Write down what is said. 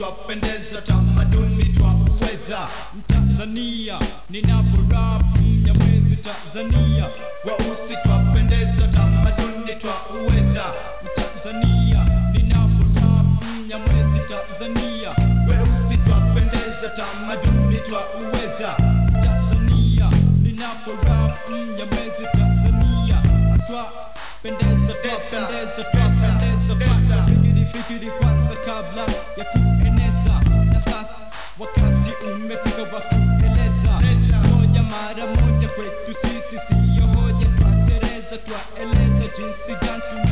twapendeza tamaduni twauweza Mtanzania ninaporap Mnyamwezi Tanzania weusi twapendeza tamaduni twauweza Mtanzania ninaporap Mnyamwezi Tanzania weusi twapendeza tamaduni twauweza Tanzania ninaporap Mnyamwezi Tanzania Aswa pendeza twapendeza twapendeza Fanya fikiri fikiri kwanza kabla ya kueneza Na sasa wakati umefika wa kueleza Moja mara moja kwetu sisi siyo hoja Twatereza twaeleza jinsi gani